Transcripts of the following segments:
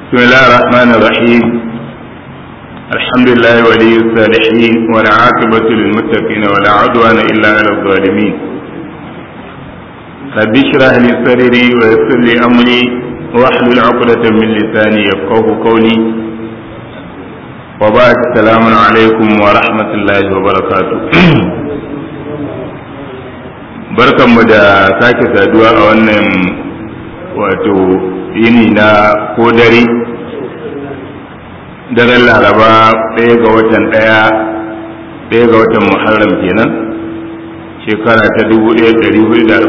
بسم الله الرحمن الرحيم الحمد لله ولي الصالحين والعاقبة للمتقين ولا عدوان إلا على الظالمين رب اشرح لي صدري ويسر لي أمري واحلل عقدة من لساني يفقه قولي وبعد السلام عليكم ورحمة الله وبركاته barkanmu da sake saduwa a wannan wato yini na ko dare daren laraba ɗaya ga watan ɗaya ɗaya ga watan muharram kenan shekara ta 1448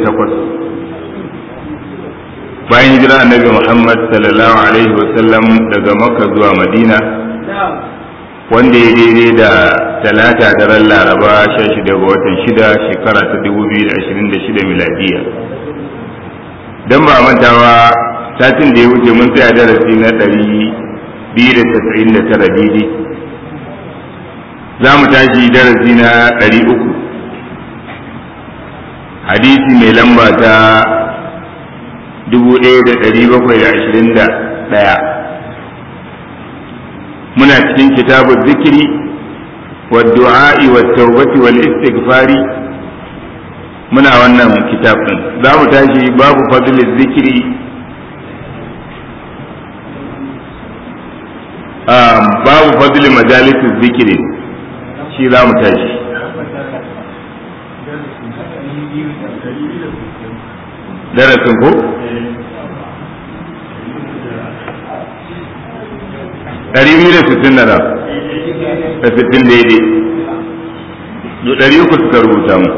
bayan hijira annabi muhammad sallallahu alaihi wasallam daga makka zuwa madina wanda ya daidai da talata daren laraba 16 ga watan shida shekara ta 2026 miladiya don ba mantawa satin da ya wuce mun tsaya darasi na ɗari biyu da tasa'in da tara daidai za mu tashi darasi na ɗari uku hadisi mai lamba ta dubu ɗaya da ɗari bakwai da ashirin da ɗaya muna cikin kitabu zikiri wa du'a'i wa taubati wal istighfari muna wannan kitab din za mu tashi babu fadlil zikiri babu fadlil majalisin zikiri shi za mu tashi darasin ko ɗari biyu da sittin da da sittin daidai ɗari uku suka rubuta mu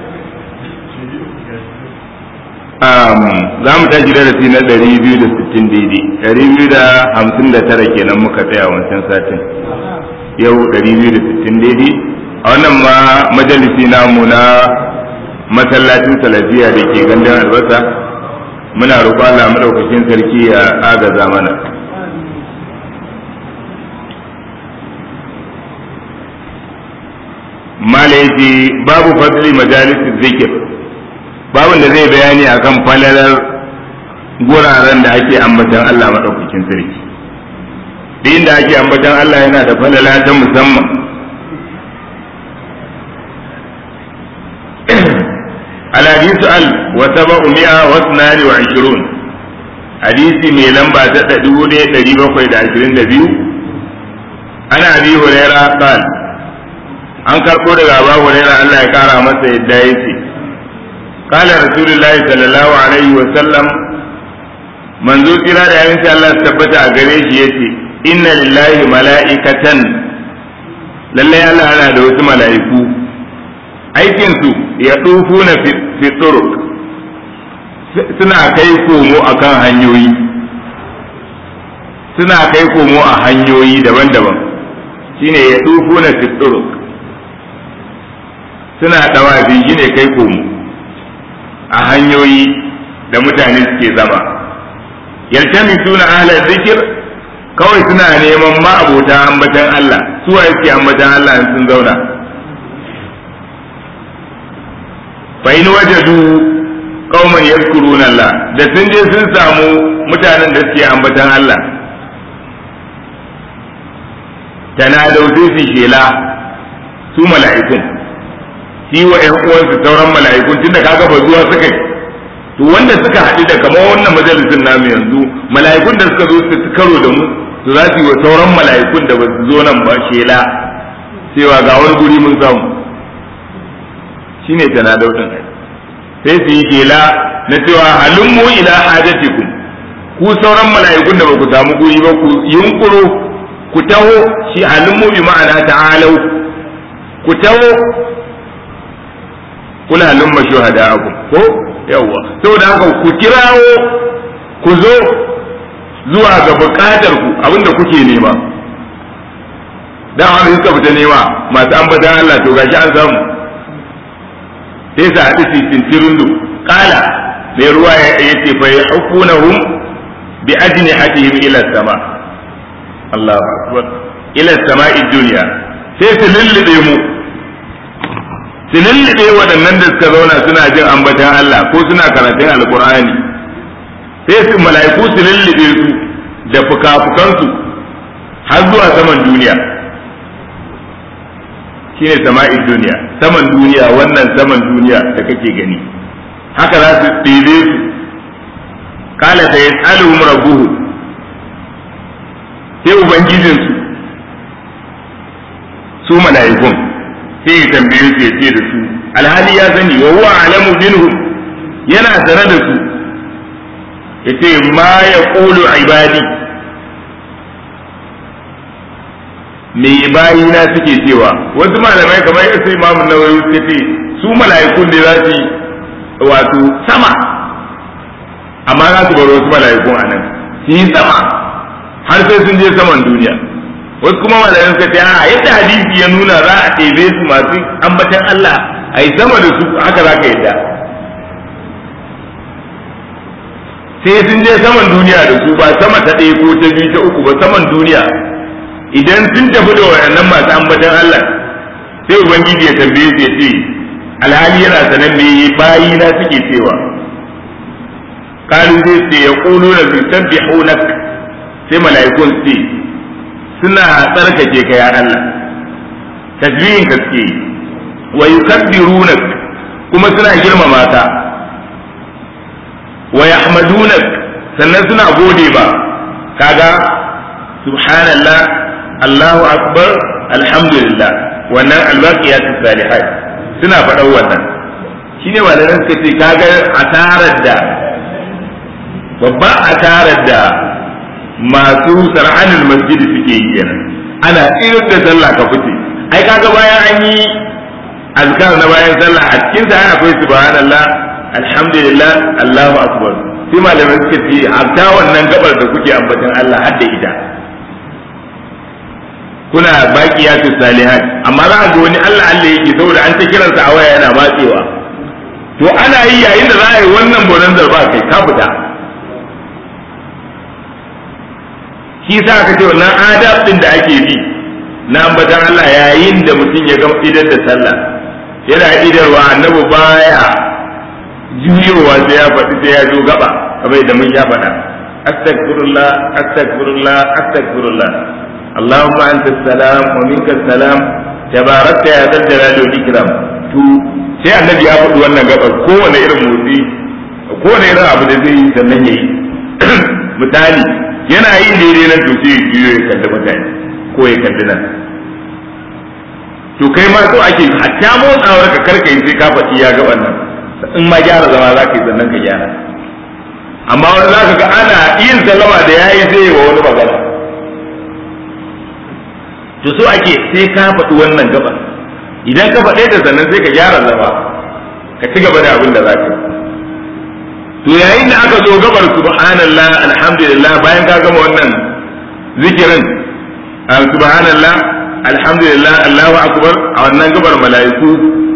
za mu tashi darasi na ɗari biyu da sittin daidai ɗari biyu da hamsin da tara kenan muka tsaya wancan satin yau ɗari biyu da sittin daidai a wannan ma majalisi namu na masallacin salafiya da ke gandun albasa muna roƙo Allah madaukakin sarki ya agaza mana malaiti babu fadli majalisin zikir babin da zai bayani akan falalar guraren da ake ambatan Allah maɗaukakin sarki duk inda ake ambatan Allah yana da falala ta musamman alhadisu al wa saba'u mi'a wa sunani wa ashirun hadisi mai lamba ta ɗari ɗaya ɗari bakwai da ashirin da biyu ana abi huraira qal an karɓo daga abu huraira Allah ya kara masa yadda yake قال رسول الله صلى الله عليه وسلم manzo kira da yayin Allah su tabbata a gare shi yace inna lillahi mala'ikatan lalle Allah yana da wasu mala'iku aikin su ya dufuna fi turuq suna kai komo akan hanyoyi suna kai komo a hanyoyi daban-daban shine ya dufuna fi turuq suna dawafi shine kai komo a hanyoyi da mutane suke zama yaltami suna ahla zikir kawai suna neman ma'abota ambatan Allah suwa yake ambatan Allah sun zauna fa in wajadu qauman yadhkuruna Allah da sun je sun samu mutanen da suke ambatan Allah tanadau sai su shela su mala'ikun yi wa ƴan uwansu sauran mala'ikun tunda kaga ba zuwa suka yi to wanda suka haɗu da kamar wannan majalisin namu yanzu mala'ikun da suka zo su karo da mu to za su yi wa sauran mala'ikun da ba su zo nan ba shela cewa ga wani guri mun samu shine tana daudin sai su yi shela na cewa halummu ila hajatikum ku sauran mala'ikun da ba ku samu guri ba ku yunkuro ku taho shi halummu bi ma'ana ta'alau ku taho kuna lumma shuhada'akum ko yawa saboda haka ku kirawo ku zo zuwa ga bukatar ku abinda kuke nema dan wani suka fita nema masu ambatan Allah to gashi an samu sai sa hadisi tintirundu kala mai ruwa ya ce fa yahukunahum bi ajnihatihim ila sama Allahu akbar ila sama'i dunya sai su lullube mu su lullube waɗannan da suka zauna suna jin ambatan Allah ko suna karatun alkur'ani sai su mala'iku su lullube su da fuka-fukansu har zuwa saman duniya shine sama'in duniya saman duniya wannan saman duniya da kake gani haka za su ɗebe su kala ta yas'aluhum rabbuhu sai ubangijinsu su mala'ikun sai ya tambaye su ya ce da su alhali ya sani wa huwa alamu minhum yana tare da su yace ma ya qulu ibadi me bayina suke cewa wasu malamai kamar yasu imamu nawawi suka ce su mala'ikun ne za su wato sama amma za su bar wasu mala'ikun a nan su yi sama har sai sun je saman duniya wasu kuma malayan suka ce a yadda hadisi ya nuna za a ɗebe su masu ambatan Allah a yi sama da su haka za ka yadda sai sun je saman duniya da su ba sama ta ɗaya ko ta biyu ta uku ba saman duniya idan sun tafi da wayannan masu ambatan Allah sai ubangiji ya tambaye su ya ce alhali yana sanan me bayi na suke cewa kalu zai ce ya ƙulu na su sabbihunak sai mala'ikun su ce suna tsarkake ka ya Allah tasbihin ka suke wa yukabbirunak kuma suna girmama ka wa yahmadunak sannan suna gode ba kaga subhanallah Allahu akbar alhamdulillah wannan albaqiyatu salihat suna faɗan wannan shine malaman suka ce kaga asarar da babba asarar da masu sar'anul masjid suke yi kenan ana irin da sallah ka fice ai kaga bayan an yi azkar na bayan sallah a cikin sa akwai subhanallah alhamdulillah allahu akbar sai malamai suka ce hatta wannan gabar da kuke ambatan Allah har da ita kuna baqiyatu salihat amma za ga wani Allah Allah yake saboda an ta kiransa a waya yana matsewa to ana yi yayin da za a yi wannan bonanzar ba kai ka fita shi sa aka ce wannan adab din da ake bi na ambatan Allah yayin da mutum ya gama idar da sallah yana idarwa annabi baya juyowa sai ya faɗi sai ya zo gaba kamar da mun ya faɗa astaghfirullah astaghfirullah astaghfirullah اللهم انت السلام ومنك السلام تباركت يا ذا الجلال والاكرام to sai annabi ya faɗi wannan gabar kowane irin motsi kowane irin abu da zai yi sannan ya yi misali yana yin daidai nan to sai ya ya kalli mutane ko ya kalli nan to kai ma so ake hatta motsawar ka karka yi sai ka faɗi ya ga wannan in ma gyara zama za ka yi sannan ka gyara amma wani za ka ga ana yin sallama da ya yi sai wa wani magana to so ake sai ka faɗi wannan gaba idan ka faɗe da sannan sai ka gyara zama ka ci gaba da abin da za ka yi to yayin da aka zo gabar subhanallah alhamdulillah bayan ka gama wannan zikirin subhanallah alhamdulillah allahu akbar a wannan gabar mala'iku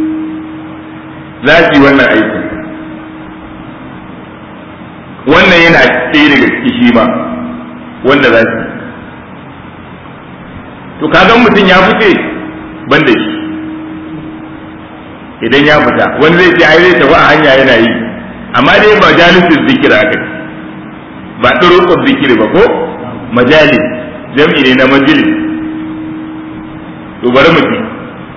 za su yi wannan aiki wannan yana ɗaya daga ciki shi ma wanda za su to kaga mutum ya fice ban da shi idan ya fita wani zai ce ai zai tafi a hanya yana yi amma dai ba jalisin zikir aka ba ɗurukun zikiri ba ko majalis jam'i ne na majalis to bari mu ji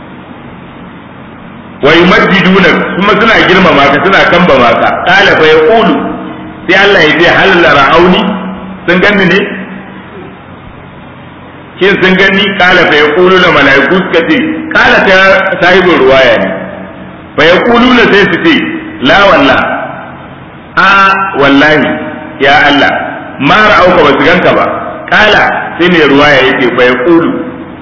wa yumajjiduna kuma suna girmama ka suna kambama ka qala fa yaqulu sai Allah ya ce hal ra'auni sun ganni ne kin sun gani qala fa yaqulu la malaiku suka ce qala ta sahibul ruwaya ne fa yaquluna sai su ce la wallahi a wallahi ya Allah ma ra'auka ba su ganka ba kala sai mai ruwaya yake fa ya kulu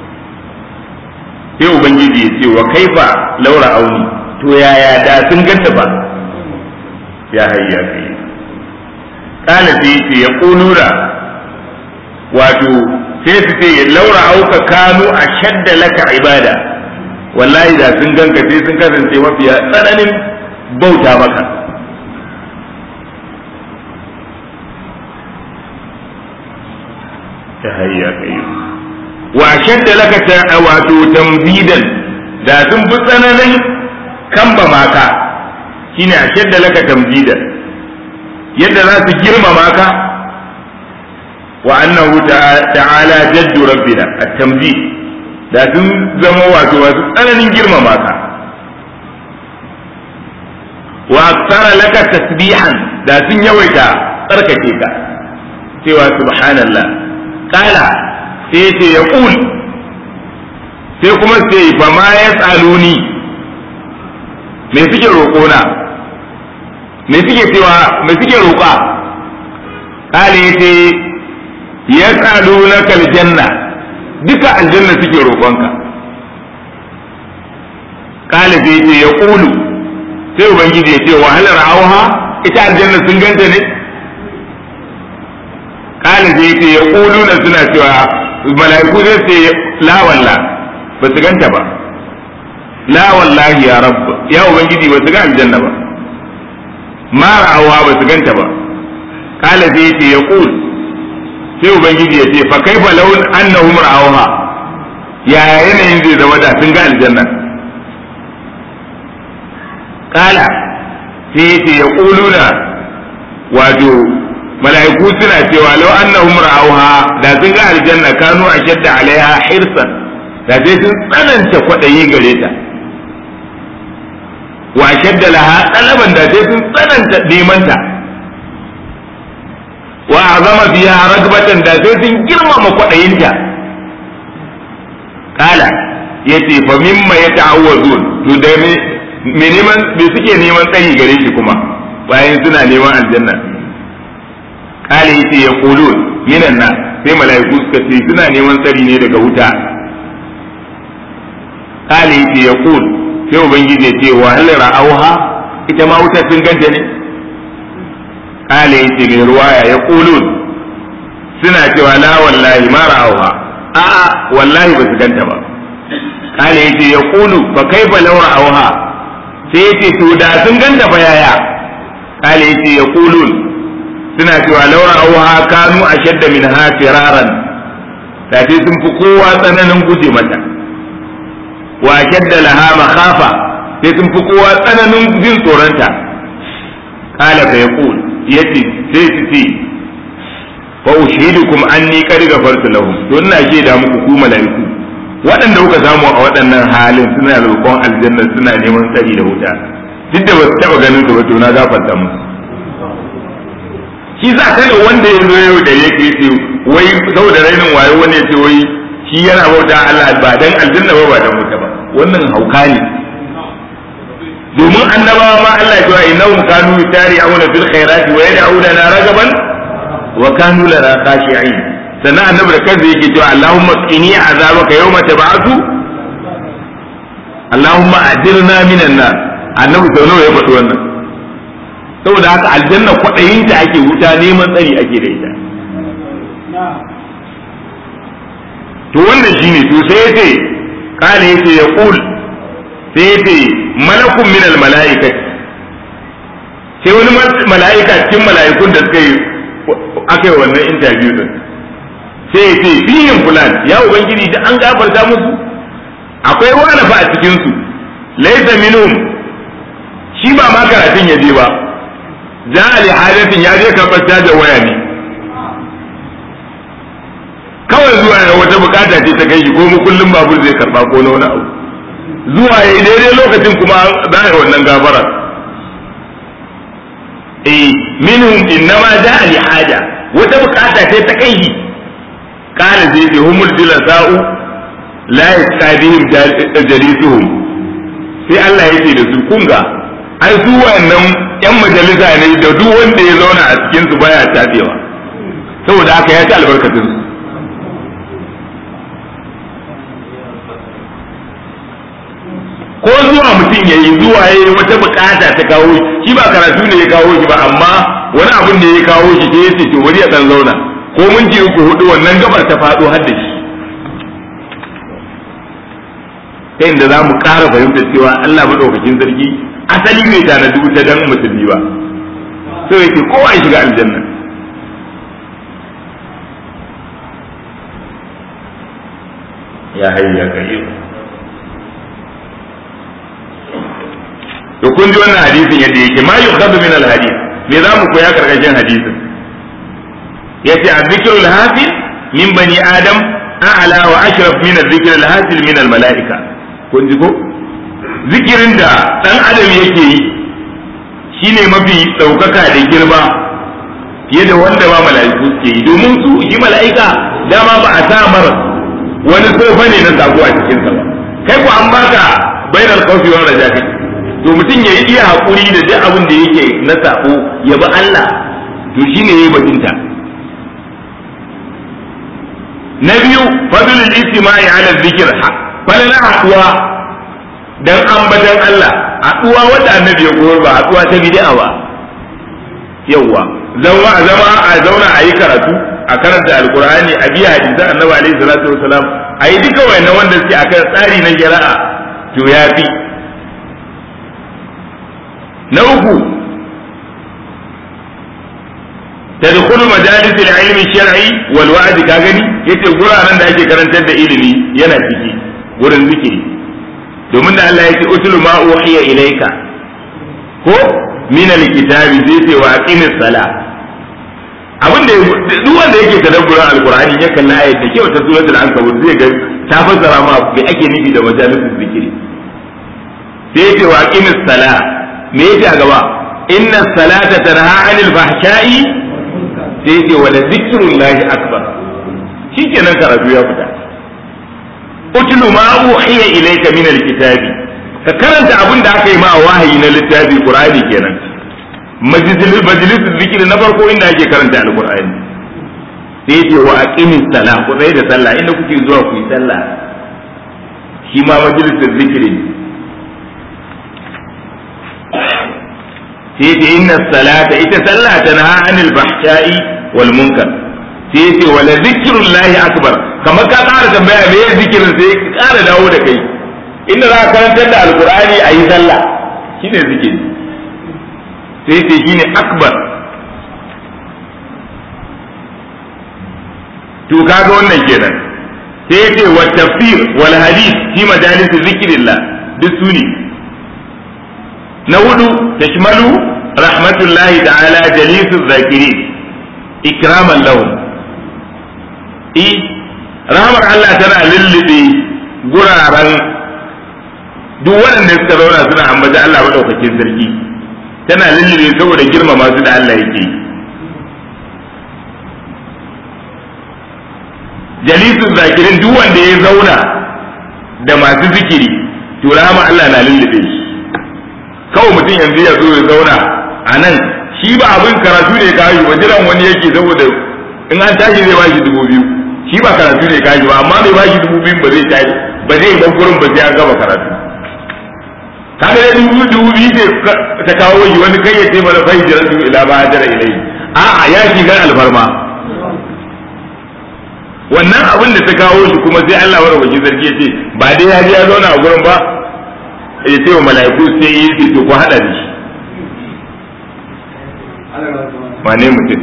sai ubangiji ya ce wa kaifa laura auni to yaya da sun ganta ba ya hayya kai kala sai yace ya kulura wato sai su ce laura auka kanu a shadda laka ibada wallahi da sun ganka sai sun kasance mafiya tsananin bauta maka ta hayya kai wa shadda laka ta wato tambidan da sun bi tsananin kamba maka shine a shadda laka tambidan yadda za su girmama ka wa annahu ta'ala jaddu rabbina at-tamjid da sun zama wato wasu tsananin girmama ka wa aksara laka tasbihan da sun yawaita tsarkake ka cewa subhanallah kala sai ce ya kul sai kuma sai ba ma ya tsaluni me suke roƙona me suke cewa me suke roƙa kale ya ce ya tsalunaka aljanna duka aljanna suke roƙonka kale sai ce ya kulu sai ubangiji ya ce wahalar auha ita aljanna sun ganta ne kala zai ce ya na suna cewa mala'iku zai ce la walla ba su ganta ba la wallahi ya rabb ya ubangiji ba su ga aljanna ba ma ra'awa ba su ganta ba kala zai ce ya sai ubangiji ya ce fa kaifa law annahum ra'awha ya yanayin zai zama da sun ga aljanna kala sai yace ya ƙuluna wato mala'iku suna cewa lau annahum ra'auha da sun ga aljanna kanu ashadda alaiha hirsan da sai sun tsananta kwaɗayi gare ta wa ashadda laha talaban da sai sun tsananta neman ta wa azama fiha ragbatan da sai sun girmama kwaɗayinta kala yace fa mimma yata'awwazun to da me neman me suke neman tsari gare shi kuma bayan suna neman aljanna kale yace ya qulun minan na sai mala'iku suka ce suna neman tsari ne daga wuta kale yace ya qul sai ubangiji ya ce wa hal ra'auha ita ma wuta sun ganta ne kale yace mai ruwaya ya qulun suna cewa la wallahi ma ra'auha a'a wallahi ba su ganta ba kale yace ya qulu fa kaifa law ra'auha sai ya ce to da sun ganta fa yaya kale ya ce ya kulun suna cewa laura auha kanu a shadda min ha firaran da sai sun fi kowa tsananin guje mata wa shadda laha makhafa sai sun fi kowa tsananin jin tsoronta kala fa yaqul yace sai su ce fa ushidukum anni qad ghafartu lahum to ina shaida muku ku malaiku waɗanda kuka samu a waɗannan halin suna roƙon aljanna suna neman tsari da wuta duk da ba su taɓa ganin su ba to na gafarta musu shi za ka ne wanda ya zo yau da yake ce wai saboda rainin wayo wani ya ce wai shi yana bauta Allah ba dan aljanna ba ba dan wuta ba wannan hauka ne domin annabawa ma Allah ya ce innahum kanu yusari'una fil khairati wa yad'una na ragaban wa kanu lana khashi'in sannan annabi da kansa yake cewa Allahumma qini azabaka yawma tab'atu Allahumma ajirna minan nar annabi sau nawa ya faɗi wannan saboda haka aljanna kwaɗayin ta ake wuta neman tsari ake da ita to wannan shine to sai yace kana yace ya qul sai yace malakun min al malaikati sai wani mala'ika cikin mala'ikun da suka yi aka yi wannan interview din sai ya ce fihin fulan ya ubangiji da an gafarta musu akwai wani fa a cikin su laysa minhum shi ba ma karatun ya je ba ja ali hadatin ya je karɓar cajar waya ne kawai zuwa ya wata bukata ce ta kai shi ko mu kullum babur zai karba ko na wani abu zuwa ya yi daidai lokacin kuma za a yi wannan gafara eh minhum innama ja ali haja wata bukata ce ta kai shi قال زيد هم الجلساء لا يستعدهم جليسهم sai Allah ya ce da su kunga ai su wannan yan majalisa ne da duk wanda ya zauna a cikin su baya tabewa saboda haka ya ci albarkatun su ko zuwa mutum ya yi zuwa ya yi wata bukata ta kawo shi ba karatu ne ya kawo shi ba amma wani abin da ya kawo shi sai ya ce to bari ya dan zauna ko mun ji uku hudu wannan gabar ta faɗo har da shi ta inda za mu ƙara fahimtar cewa Allah maɗaukakin sarki asali bai tanadi wuta dan musulmi ba so yake kowa ya shiga aljanna ya hayya kayyum to kun ji wannan hadisin yadda yake ma yukhadu min al hadith me za mu koya karkashin hadisin yace az-zikrul hasil min bani adam a'la wa ashraf min az-zikril hasil min al-mala'ika kun ji ko zikirin da dan adam yake yi shine mafi daukaka da girma fiye da wanda ba mala'iku suke yi domin su shi mala'ika dama ba a samar wani tsofa ne na sako a cikin sa ba kai ko an baka bainal khawfi wa raja'i to mutum ya iya hakuri da duk abin da yake na sako ya bi Allah to shine yayi bakinta na biyu fadlul istima'i ala dhikr falala haduwa dan ambatan Allah haduwa wanda annabi ya koyar ba haduwa ta bid'a ba yawwa zama a zama a zauna a yi karatu a karanta alkur'ani a biya hadisan annabi alaihi salatu wasalam a yi duka wayannan wanda suke akan tsari na shari'a to ya fi na uku tadkhulu majalis al-ilmi shar'i wal wa'd ka gani yace guraren da ake karantar da ilimi yana ciki gurin zikiri domin da Allah yake utlu ma uhiya ilayka ko min al-kitabi zai ce wa aqimis sala abin da duk wanda yake tadabburin alqur'ani ya kalla ayat da kyau ta suratul ankabut zai ga ta fassara ma me ake nufi da majalisul zikiri sai yace wa aqimis sala me yake a gaba inna salata tanha 'anil fahsha'i sai yake wa la zikrullahi akbar shikenan karatu ya fita utlu ma uhiya ilayka min alkitabi ka karanta abin da aka yi ma wahayi na littafi qur'ani kenan majlisul majlisul zikri na farko inda ake karanta alqur'ani sai yake wa aqimis sala ku tsaye da sallah inda kuke zuwa ku yi sallah shi ma majlisul zikri sai ce inna salata ita sallah tanha anil fahsha'i wal munkar sai ce wala zikrullahi akbar kamar ka ƙara tambaya me ya zikirin sai ka ƙara dawo da kai inda za ka karantar da alqur'ani a yi sallah shine zikiri sai ce shine akbar to kaga wannan kenan sai ce wa tafsir wal hadith fi majalis zikrillah duk suni na hudu tashmalu rahmatullahi ta'ala jalisu zakirin ikraman lahum i rahmar Allah tana lullube guraren duk waɗanda suka zauna suna ambata Allah maɗaukakin sarki tana lullube saboda girmama su da Allah yake jalisu zakirin duk wanda ya zauna da masu zikiri to rahmar Allah na lullube shi kawai mutum yanzu ya zo ya zauna a nan shi ba abin karatu ne kayi ba jiran wani yake saboda in an tashi zai bashi dubu biyu shi ba karatu ne kayi ba amma mai bashi dubu biyu ba zai tashi ba zai bar gurin ba sai an gama karatu kaga da dubu dubu biyu ce ta kawo shi wani kai ya ce mana fai jiran dubu ila ba jira ilai a'a ya shiga alfarma wannan abin da ta kawo shi kuma sai Allah wa rabbi sarki ya ce ba dai ya je ya zauna a gurin ba ya ce wa mala'iku sai yi ce to ku hada da shi wane mutum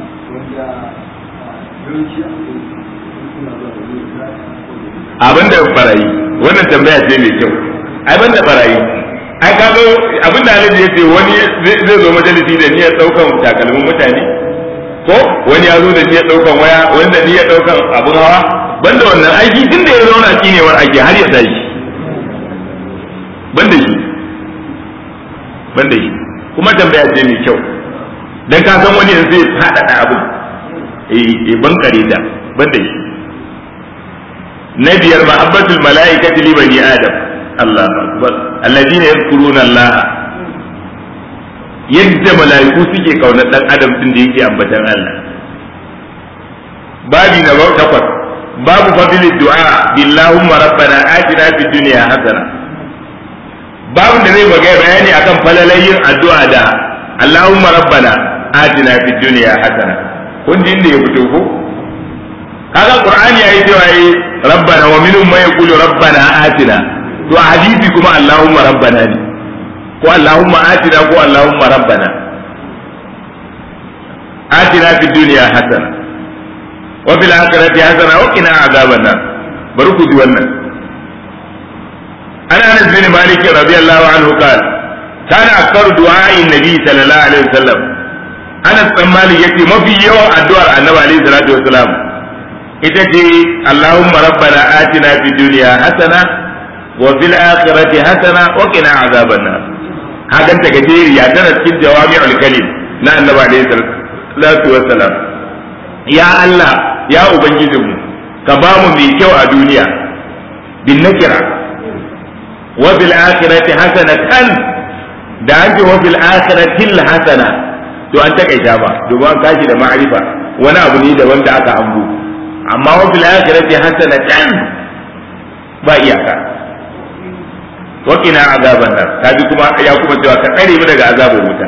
abin da barayi wannan tambaya ce mai kyau ai ban da barayi ai ka zo abin da alaji ya ce wani zai zo majalisi da niyyar daukan takalmin mutane ko wani ya zo da niyyar daukan waya wani da niyyar daukan abin hawa banda wannan aiki tun da ya zauna kinewar aiki har ya tashi banda shi banda shi kuma tambaya ce mai kyau dan ka san wani zai faɗaɗa abin eh ban kare da banda shi na biyar mahabbatul mala'ikati li bani adam Allah akbar alladina yadhkuruna Allah yadda mala'iku suke kaunar dan adam din da yake ambatan Allah babi na takwas babu fadlid du'a billahumma rabbana atina fid dunya hasana babu da zai magana bayani akan falalayin addu'a da Allahumma rabbana atina fid dunya hasana kun ji inda ya fito ko kaga qur'ani yayi cewa yi rabbana wa minhum man yaqulu rabbana atina to a hadisi kuma Allahumma rabbana ne ko Allahumma atina ko Allahumma rabbana atina fid dunya hasana wa fil akhirati hasana wa qina azaban nar bari ku ji wannan عن انس بن مالك رضي الله عنه قال كان اكثر دعاء النبي صلى الله عليه وسلم Anas dan Malik yace mafi yawan addu'ar Annabi alaihi salatu wasalam ita ce Allahumma rabbana atina fid dunya hasana wa fil akhirati hasana wa qina azaban nar hakan ta gajeriya tana cikin jawami'ul kalim na Annabi alaihi salatu wasalam ya Allah ya ubangijinmu ka ba mu mai kyau a duniya bin nakira wa fil akhirati hasanatan da an ce wa fil akhirati hasana to an takaita ba domin an kashi da ma'arifa wani abu ne da wanda aka ambu amma wa fil akhirati hasanatan ba iyaka wa qina azaban nar kaji kuma ya kuma cewa ka tsare mu daga azabar wuta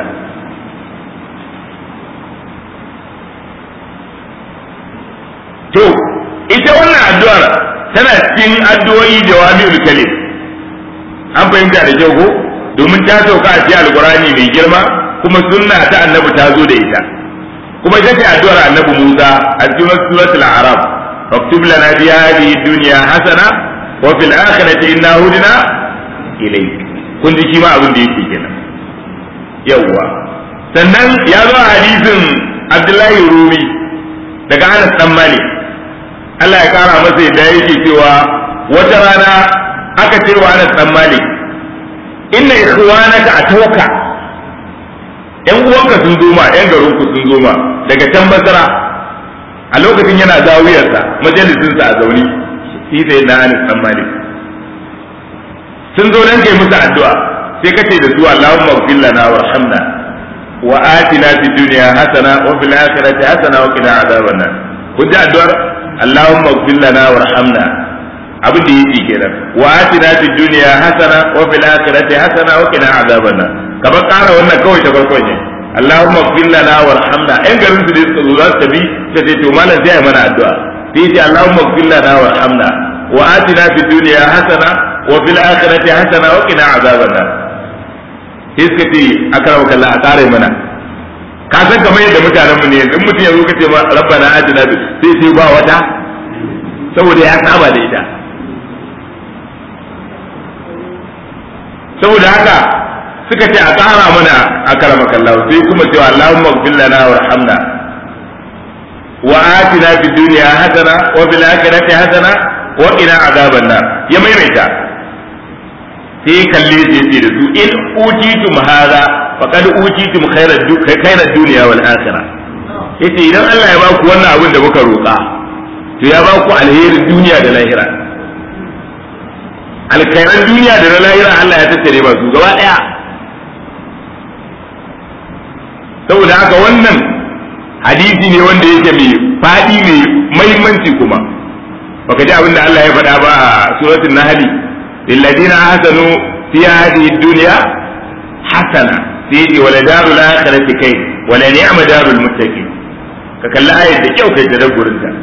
to ita wannan addu'ar tana cikin addu'o'i jawami'ul kalim an fahimta da kyau ko domin ta sauka a cikin alqur'ani mai girma kuma sunna ta annabi ta zo da ita kuma ita ce addu'ar annabi Musa a cikin suratul a'raf faktub lana bi hadhihi dunya hasana wa fil akhirati inna hudna ilayk kun ji shi ma abin da yake kenan yawwa sannan ya zo a hadisin Abdullahi Rumi daga Anas dan Malik Allah ya kara masa yadda yake cewa wata rana aka ce wa Anas dan Malik inna ikhwanaka atawka yan uwanka sun zo ma yan garin ku sun zo ma daga can basara a lokacin yana zawiyarsa majalisinsa a zaune shi sai na Anas dan Malik sun zo nan kai musu addu'a sai kace da su Allahumma ighfir lana warhamna wa atina fid dunya hasana wa fil akhirati hasana wa qina adhaban nar kun ji addu'ar Allahumma ighfir lana warhamna abin da yake kenan wa atina fid dunya hasana wa fil akhirati hasana wa qina adhaban nar kaba ƙara wannan kawai ta farkon ne Allahumma ighfir lana warhamna ɗan garin su da suka zo za su tafi ta ce to malam sai mana addu'a sai ce Allahumma ighfir lana warhamna wa atina fid dunya hasana wa fil akhirati hasana wa qina adhaban nar sai suka ce akrama kallah a ƙare mana ka san kamar yadda mutanen mu ne in mutum ya zo ka ce ma rabbana atina sai sai ba wata saboda ya saba da ita saboda haka suka ce a ƙara mana a karama kallahu sai kuma cewa Allahumma ighfir lana warhamna wa atina fid dunya hasana wa fil akhirati hasana wa qina adhaban nar ya maimaita sai kalle shi yace da su in utitum hadha faqad utitum khairat khairat dunya wal akhirah yace idan Allah ya baku wannan abin da muka roƙa to ya baku alherin duniya da lahira alkhairan duniya da na lahira Allah ya tattare ba su gaba daya saboda haka wannan hadisi ne wanda yake mai fadi mai mahimmanci kuma baka ji abin da Allah ya faɗa ba a suratul nahl lilladina ahsanu fi hadhihi dunya hasana sai ce wala darul akhirati kai wala ni'ma darul muttaqin ka kalli ayat da kyau kai da gurin ta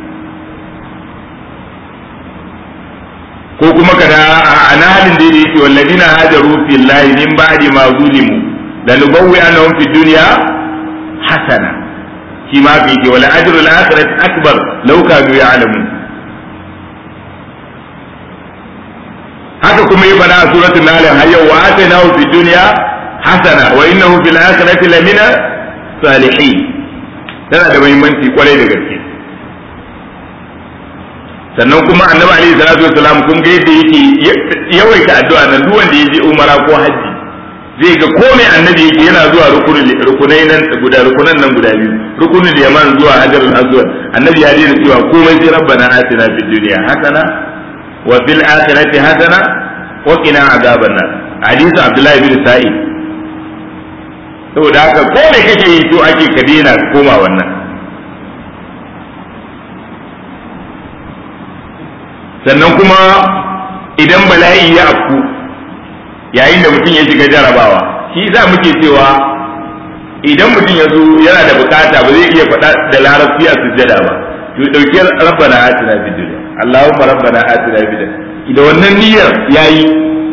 ko kuma kada a nahalin da yake walladina hajaru fillahi min ba'di ma zulimu lanubawwi annahum fi dunya hasana shi ma fi ke wala ajru al-akhirati akbar law kanu ya'lamun haka kuma yi fada a suratul nahl har yau wa atainahu fi dunya hasana wa innahu fil akhirati lamina salihin tana da muhimmanci kwarai da gaske sannan kuma annabi alaihi salatu wasalam kun ga yadda yake yawaita addu'a nan duk wanda ya je umara ko haji zai ga ko mai annabi yake yana zuwa rukunai nan guda rukunan nan guda biyu rukunin yaman zuwa hajarul aswad annabi ya daina cewa komai sai rabbana atina fid dunya hasana wa fil akhirati hasana wa qina azaban nar hadisi abdullahi bin sa'id saboda haka ko mai kake yi to ake ka daina koma wannan sannan kuma idan bala'i ya afku yayin da mutum ya shiga jarabawa shi za muke cewa idan mutum ya zo yana da bukata ba zai iya faɗa da larabci a sujjada ba to dauki rabbana atina fid dunya allahumma rabbana atina fid dunya idan wannan niyyar yayi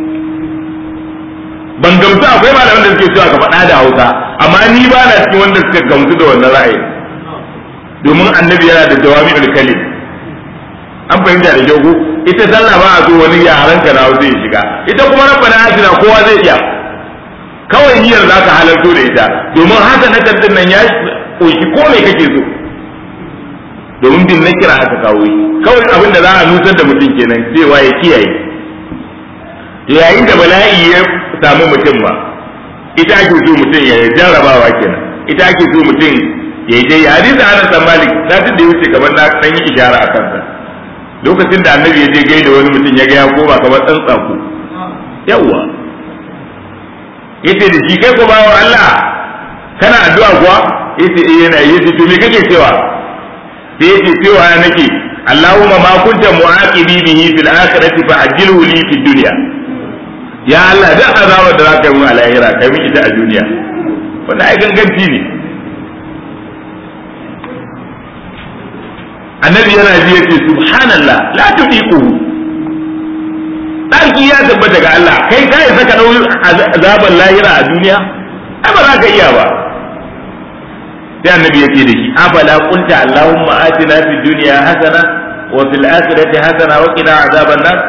ban gamsu akwai malaman da suke cewa ka faɗa da Hausa amma ni ba na cikin wanda suka gamsu da wannan ra'ayi domin annabi yana da jawami'ul kalim an fahimta da kyau ita sallah ba a so wani yaran ka na zai shiga ita kuma rabbana atina kowa zai iya kawai niyyar za ka halarto da ita domin haka na din nan ya ƙunshi ko me kake so domin bin na kira aka kawo shi kawai abin da za a nusar da mutum kenan cewa ya kiyaye to yayin da bala'i ya samu mutum ba ita ake so mutum ya jarrabawa kenan ita ake so mutum ya yi dai hadisi Anas bin Malik satin da ya wuce kamar na dan yi ishara a kansa lokacin da annabi ya je gaida wani mutum ya ga ya koma kamar dan tsako yawa yace da shi kai ko bawo Allah kana addu'a kuwa yace eh yana yace to me kake cewa sai yace cewa nake Allahumma ma kunta mu'aqibi bihi fil akhirati fa ajilhu li fid dunya ya Allah da azabar da zaka yi mu a lahira kai mu ita a duniya wannan ai ganganci ne annabi yana ji yace subhanallah la tudiquhu sarki ya tabbata ga Allah kai kai saka dau azaban lahira a duniya ai ba za ka iya ba sai annabi ya ce da shi afala qulta allahumma atina fid dunya hasana wa fil akhirati hasana wa qina azaban nar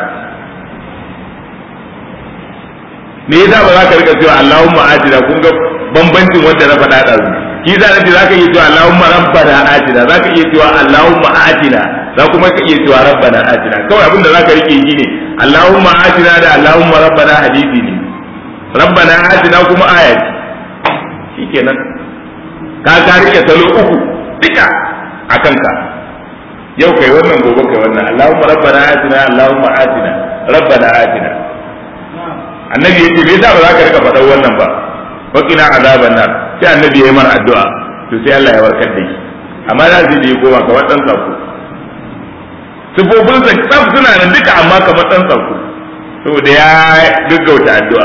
me yasa ba za ka rika cewa allahumma atina kun ga bambancin wanda na faɗa da ki za ka za ka iya cewa allahumma rabbana atina za ka iya cewa allahumma atina za kuma ka iya cewa rabbana atina kawai abinda za ka rike shi ne allahumma atina da allahumma rabbana hadisi ne rabbana atina kuma aya ce shikenan ka ka rike salo uku duka a kanka yau kai wannan gobe kai wannan Allahumma rabbana atina Allahumma atina rabbana atina annabi yace me yasa ba za ka rika faɗan wannan ba wa qina azaban nar sai annabi yayi mar addu'a to sai Allah ya warkar da shi amma za su je goma kamar dan sako sifofin sa tsaf suna nan duka amma kamar dan sako saboda ya gaggauta addu'a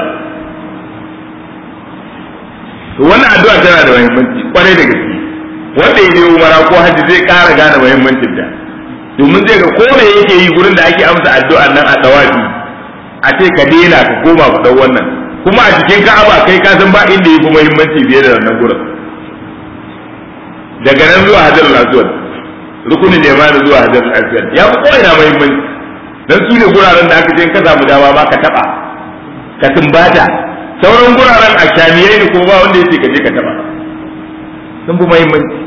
to wannan addu'a tana da muhimmanci kwarai da gaske wanda ya je umara ko hajji zai ƙara gane muhimmancin ta domin zai ga ko me yake yi gurin da ake amsa addu'a nan a tawafi a ce ka daina ka koma ku dau wannan kuma a cikin ka'aba kai ka san ba inda yafi muhimmanci fiye da wannan gurin daga nan zuwa hajarul aswad rukunin ne ma da zuwa hajarul aswad ya fi ko ina muhimmanci dan su ne guraren da aka ce in ka samu dama ma ka taba ka tumbata sauran guraren a shamiyai ne ko ba wanda yake ka je ka taba sun fi muhimmanci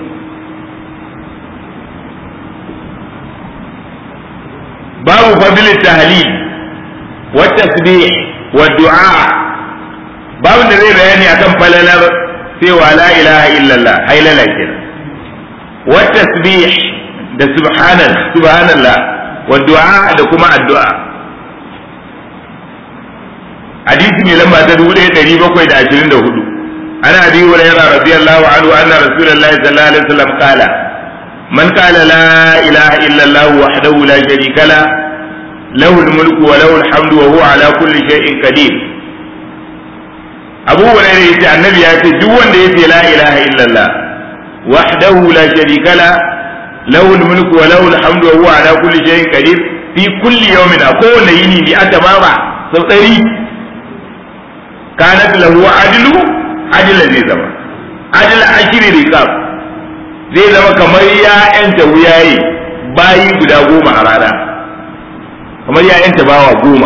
babu fadilin tahlil wa tasbih wa du'a babu da zai bayani akan falalar cewa la ilaha illallah hailala kenan wa tasbih da subhanallah subhanallah wa du'a da kuma addu'a hadisi mai lamba ta dubu ɗaya ɗari bakwai da ashirin da hudu ana abi hurairah radiyallahu anhu anna rasulullahi sallallahu alaihi wasallam qala man qala la ilaha illa allah wahdahu la sharika la له الملك وله الحمد وهو على كل شيء قدير abu hurairah yace annabi ya ce duk wanda yace la ilaha illallah wahdahu la sharika la lahu mulku wa lahu alhamdu wa huwa ala kulli shay'in qadir fi kulli yawmin a kowane yini bi atamama sau ɗari kanat lahu adlu adla zai zama adla ashiri riqab zai zama kamar ya yanta wuyaye bayi guda goma a rana kamar ya yanta bawa goma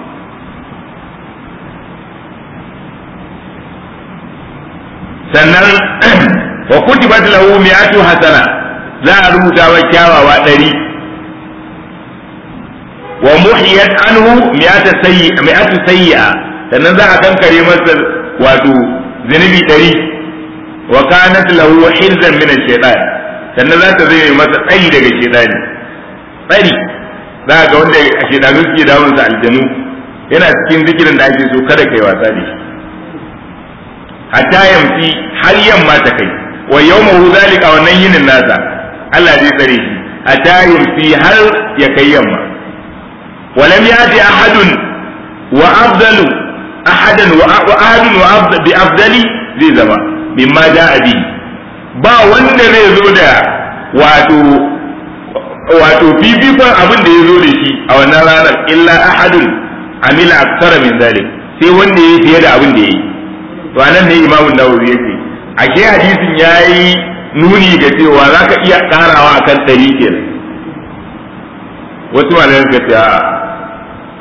sannan wa kutibat lahu mi'atu hasana za a rubuta wa kyawawa ɗari wa muhiyat anhu mi'atu sayyi mi'atu sayyi'a sannan za a kankare masa wato zunubi ɗari wa kanat lahu hirzan min ash-shaytan sannan za ta zai masa tsari daga shaytani tsari za ga wanda a shaytanu suke damun sa aljanu yana cikin zikirin da ake so kada kai wasa da shi hatta yamfi har yamma ta kai wa yawmahu zalika wannan yinin nasa Allah zai tsare shi hatta yamfi har ya kai yamma ولم يأتي أحد وأفضل أحدا وأحد وأفضل بأفضل زي زما مما جاء به ba wanda zai zo da wato wato fifikon abin da ya zo da shi a wannan ranar illa ahadun amila aksara min zalik sai wanda ya fiye da abin da ya yi to anan ne imamu nawawi yake ashe hadisin yayi nuni ga cewa zaka iya karawa akan ɗari kenan wasu malamai suka ce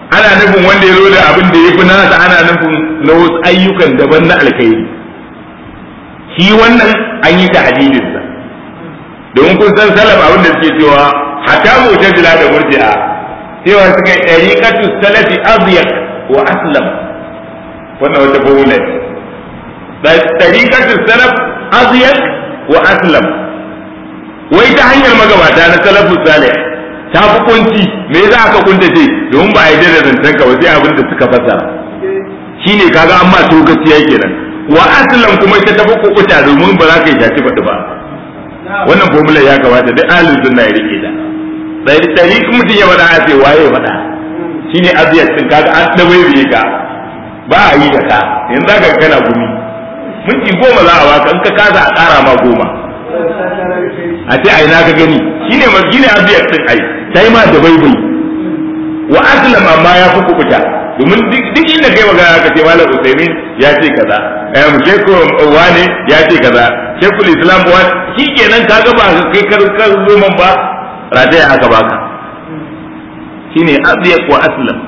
ana nufin wanda ya zo da abin da ya fi nasa ana nufin na wasu ayyukan daban na alkhairi shi wannan an yi ta hadidinsa domin kun san salaf abin da suke cewa hatta mu'tazila da murji'a cewa suka yi ɗariƙatu salafi azyaq wa aslam wannan wata formula ce ɗariƙatu salaf azyaq wa aslam wai ta hanyar magabata na salafu salih ta fi kunci me za ka kunta ce domin ba a yi da zancen ka ba sai abin da suka fasara shine kaga an ma tokaciya kenan wa aslam kuma ita ta fi kukuta domin ba za ka yi shaci faɗi ba wannan formula ya kamata duk ahlus sunna ya rike ta dari dari mutum ya faɗa a ce waye ya faɗa shine aziyat din kaga an dawaye ka ba a yi da ka yanzu ka kana gumi minti goma za a baka in ka kasa a ƙara ma goma a ce ai na ka gani shine ma shine aziyat din ai sai ma da baibai wa aslam amma ya fi kukuta domin duk inda kai magana ka ce malam usaimin ya ce kaza eh shekku wane ya ce kaza shekul islam wa shikenan kaga ba kai kar kar zo man ba rataya aka baka shine azyaq wa aslam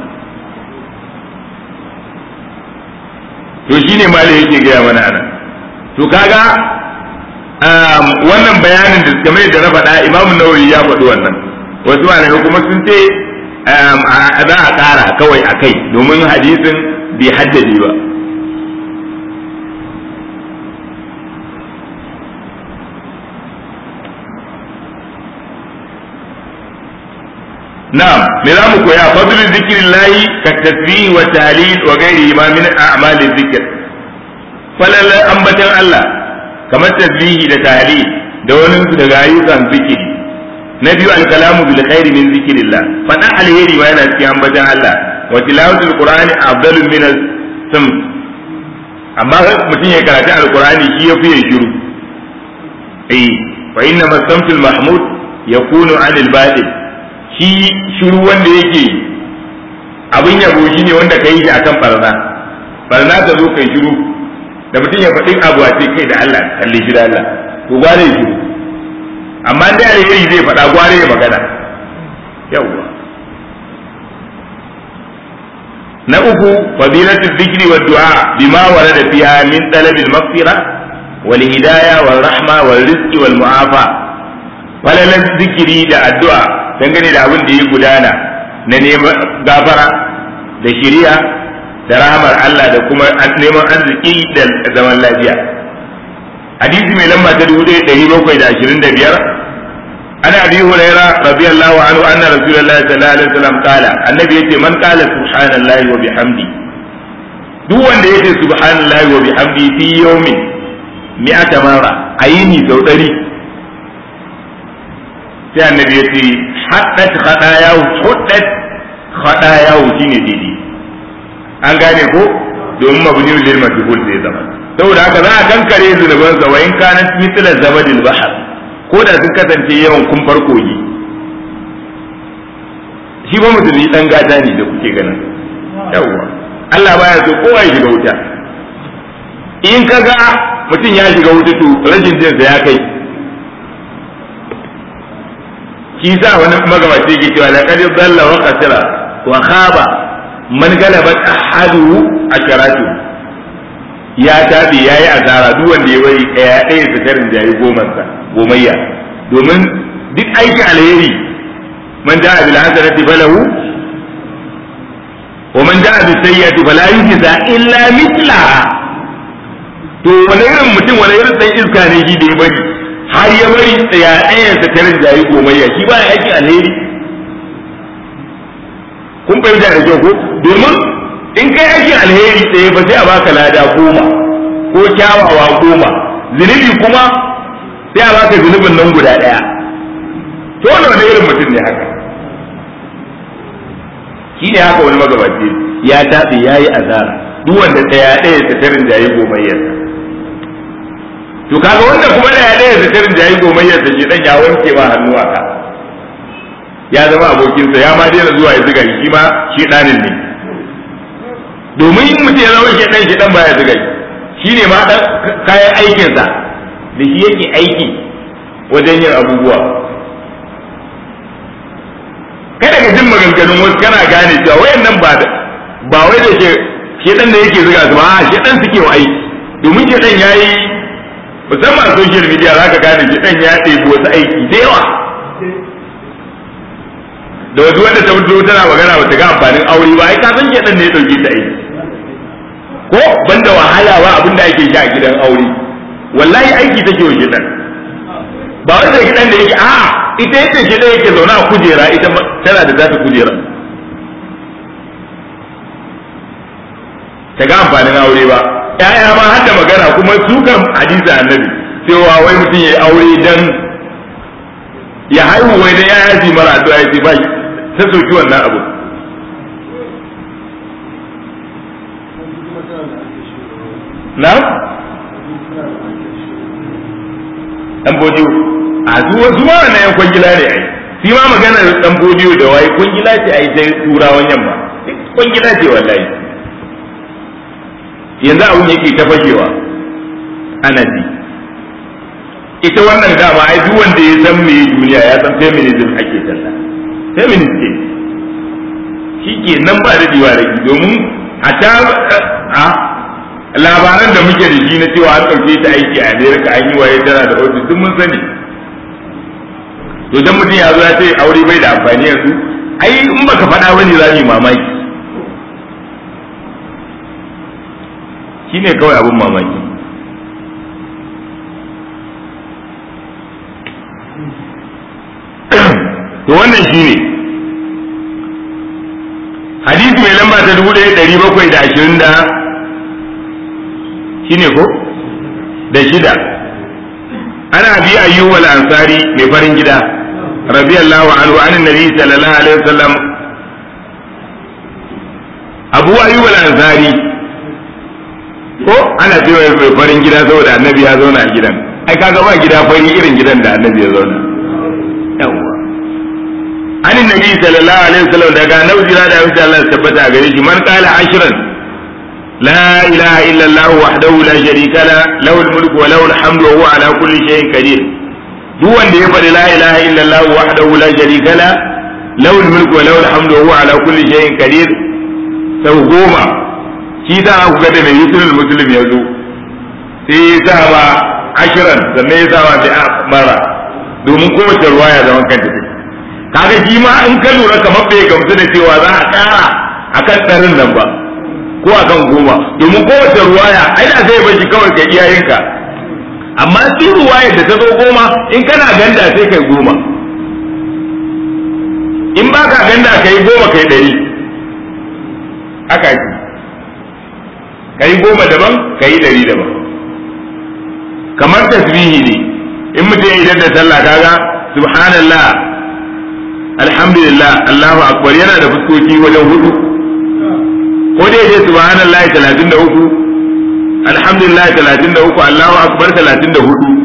to shine malai yake gaya mana anan to kaga wannan bayanin da kamar da na faɗa imamu nawawi ya faɗi wannan wasu malamai kuma sun ce za a ƙara kawai a kai domin hadisin bai haddade ba na'am me za mu koya fadlul zikrillahi ka tasbih wa tahlil wa ghairihi ma min a'mali zikr falal ambatan Allah kamar tasbihi da tahlil da wani daga ayyukan zikiri na biyu alkalamu bil khairi min zikrillah fada alheri ma yana cikin ambatan Allah wa tilawatul qur'ani afdalu min as-sam amma mutum ya karanta alqur'ani shi ya fiye shiru eh fa inna masamtul mahmud yakunu anil batil shi shiru wanda yake abin yabo shi ne wanda kai shi akan barna barna ka zo kai shiru da mutum ya faɗi abu a ce kai da Allah kalle shi da Allah to gware shiru amma da alheri zai faɗa gware ya magana yawwa na uku fadilatu dhikri wa du'a bima warada fiha min talabil maghfira wal hidayah wal rahma wal rizqi wal mu'afa falalan zikiri da addu'a dangane da abin da ya gudana na neman gafara da shiriya da rahamar Allah da kuma neman arziki da zaman lafiya hadisi mai lamba ta dubu ɗaya ɗari bakwai da ashirin da biyar ana abi huraira radiyallahu anhu anna rasulullahi sallallahu alaihi wasallam kala annabi yace man qala subhanallahi wa bihamdi duk wanda yace subhanallahi wa bihamdi fi yawmin mi'ata marra ayini sau ɗari sai annabi yace haddat khadayahu huddat khadayahu shine didi an gane ko domin mabni lil majhul zai zama saboda haka za a kankare zunuban sa wa in kana mithla zabadil bahr ko da sun kasance yawan kun farko yi shi ba musulmi dan gata ne da kuke ganin yawwa Allah baya so kowa ya shiga wuta in kaga mutum ya shiga wuta to rashin jinsa ya kai shi sa wani magabaci ke cewa laqad dalla wa qasira wa khaba man galabat ahadu asharatu ya tabi yayi asara duk wanda ya bari ɗaya ɗaya ta karin jayi goma sa gomayya domin duk aikin alheri man ja'a bil hasanati falahu wa man ja'a bis sayyi'ati fala yujza illa mithlaha to wani irin mutum wani irin dan iska ne shi da ya bari har ya bari tsaya ɗayan sa karin jayi gomayya shi ba aikin alheri kun fahimta da kyau ko domin in kai aikin alheri tsaye ba sai a baka lada goma ko kyawawa goma zunubi kuma sai a baka zunubin nan guda ɗaya to wani wani irin mutum ne haka shi ne haka wani magabaci ya taɓe ya yi azara duk wanda ɗaya ɗaya ta tarin jayi gomayyarsa to kaga wanda kuma ɗaya ɗaya ta tarin jayi gomayyarsa shi ɗan ya wanke ma hannu a ka ya zama abokinsa ya ma daina zuwa ya ziga shi ma shi ɗanin ne domin in mutum ya zama shi ɗan shi ɗan baya ziga shi ne ma ɗan kayan aikinsa da shi yake aiki wajen yin abubuwa kada ka jin maganganun wasu kana gane cewa wayannan ba da ba wai da ke shedan da yake zuga su ba a shedan suke wa aiki domin shedan yayi musamman a social media zaka gane shedan ya ɗebi wasu aiki da yawa da wasu wanda ta fito tana magana ba ta ga amfanin aure ba ai ka san shedan ne ya dauke ta aiki ko banda wahala ba abin da ake sha a gidan aure wallahi aiki take wa shedan ba wanda gidan da yake a'a ita yake shedan yake zaune a kujera ita tana da zata kujera ta ga amfanin aure ba ƴaƴa ma har da magana kuma su kan hadisi annabi cewa wai mutum ya aure dan ya haihu wai dan ƴaƴa su mara addu'a ya ce ba ta soki wannan abu na dan bodiyo a su wasu ma na yan kwangila ne ai shi ma magana dan bodiyo da wai kwangila ce ai ta turawan yamma kwangila ce wallahi yanzu abun yake ta fashewa ana ji ita wannan dama ai duk wanda ya san me duniya ya san feminism ake talla feminist ce shi ke nan ba da diwa da domin a ta a labaran da muke da shi na cewa an ɗauke ta aiki a amerika an yi waye tana da ofis duk mun sani to dan mutum ya zo ya ce aure bai da amfani yanzu ai in baka faɗa bane za mu yi mamaki shine kawai abin mamaki to wannan shine hadisi mai lamba ta dubu ɗaya ɗari bakwai da ashirin da shine ko da shida ana bi ayyuba al-ansari mai farin gida radiyallahu anhu an nabi sallallahu alaihi wasallam abu ayyuba al-ansari ko ana cewa mai farin gida saboda annabi ya zauna a gidan ai kaga ba gida fari irin gidan da annabi ya zauna yawwa an nabi sallallahu alaihi wasallam daga nauji da insha Allah tabbata gare shi man qala ashran لا إله إلا الله وحده لا شريك له له الملك وله الحمد وهو على كل شيء قدير duk wanda ya faɗi la ilaha illallah wahdahu la sharika la lahu mulku wa lahu alhamdu wa huwa ala kulli shay'in qadir sau goma shi da aka ga da mai yusul muslim ya zo sai ya sa ba ashiran sannan ya sa ba da mara domin kowace ruwaya zaman kanta take kaga shi ma in ka lura kamar bai gamsu da cewa za a ƙara akan tsarin nan ba ko akan goma domin kowace ruwaya ai da zai bar shi kawai ka iyayenka amma shi ruwayar da ta zo goma in kana ganda sai kai goma in ba ka ganda kai goma kai ɗari haka ki kai goma daban kai ɗari daban kamar tasbihi ne in mutum idan da sallah kaga subhanallah alhamdulillah allahu akbar yana da fuskoki wajen hudu ko dai je subhanallahi 33 alhamdulillah 33 Allahu akbar 34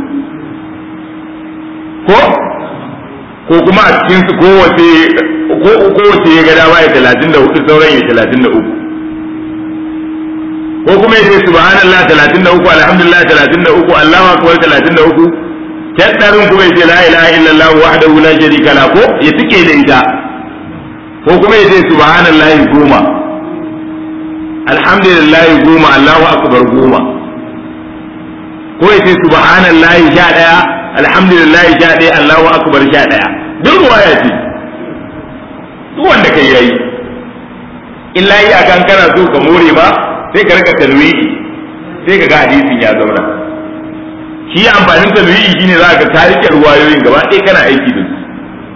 ko ko kuma a cikin su kowace ko kowace ya ga dama ya 34 sauran ya 33 ko kuma ya ce subhanallah 33 alhamdulillah 33 Allahu akbar 33 tattarin kuma ya ce la ilaha illallah wahdahu la sharika la ko ya tike da ita ko kuma ya ce subhanallahi goma alhamdulillah goma Allahu akbar goma ko yace subhanallahi sha daya alhamdulillah sha daya Allahu akbar sha daya duk ruwaya ce duk wanda kai yayi illa yi akan kana so ka more ba sai ka rika talwiyi sai ka ga hadisin ya zauna shi amfanin talwiyi shine za ka tarike ruwayoyin gaba ɗaya kana aiki da su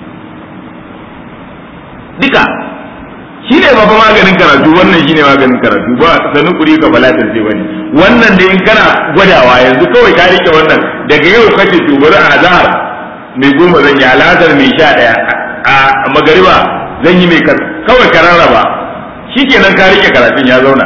duka shi ne ba maganin karatu wannan shi ne maganin karatu ba sanin kuri ka balatar ce bane wannan da in kana gwadawa yanzu kawai ka rike wannan daga yau kace to bari a zahar mai goma zan yi alatar mai sha daya a magariba zan yi mai kawai ka rarraba shikenan ka rike karatun ya zauna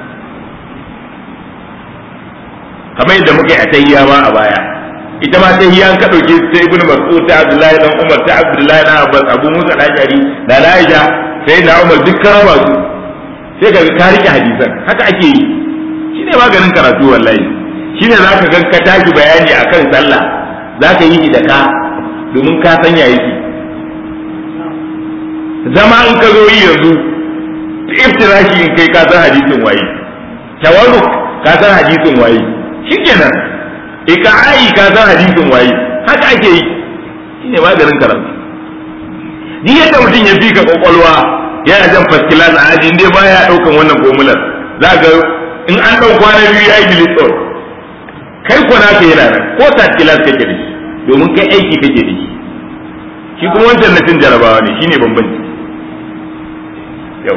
kamar yadda muka yi a tahiyya ma a baya ita ma tahiyya an ka dauke ta ibnu mas'ud ta abdullahi dan umar ta abdullahi dan abbas abu musa al-ashari da aisha sai na umar duk karama su sai ka ka rike hadisan haka ake yi shi ne maganin karatu wallahi shi ne za ka ga ka tashi bayani akan sallah za ka yi da ka domin ka sanya yake zama in ka zo yi yanzu iftirashi in kai ka san hadisin waye tawarruk ka san hadisin waye shikenan iqa'i ka san hadisin waye haka ake yi shine maganin karatu ni yadda mutum ya fi ka kwakwalwa yana jan faskilas a aji inda baya daukan wannan formular za ga in an dau kwana biyu ya yi delete all kai ko naka yana nan ko third class kake da shi domin kai aiki kake da shi shi kuma wancan na cin jarabawa ne shine bambanci yau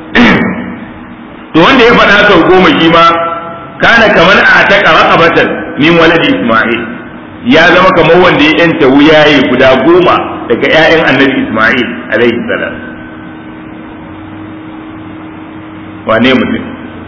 to wanda ya faɗa sau goma shi ma kana kamar a ta raqabatan min waladi isma'il ya zama kamar wanda ya yanta wuyaye guda goma daga ƴaƴan annabi isma'il alaihi salam wane mutum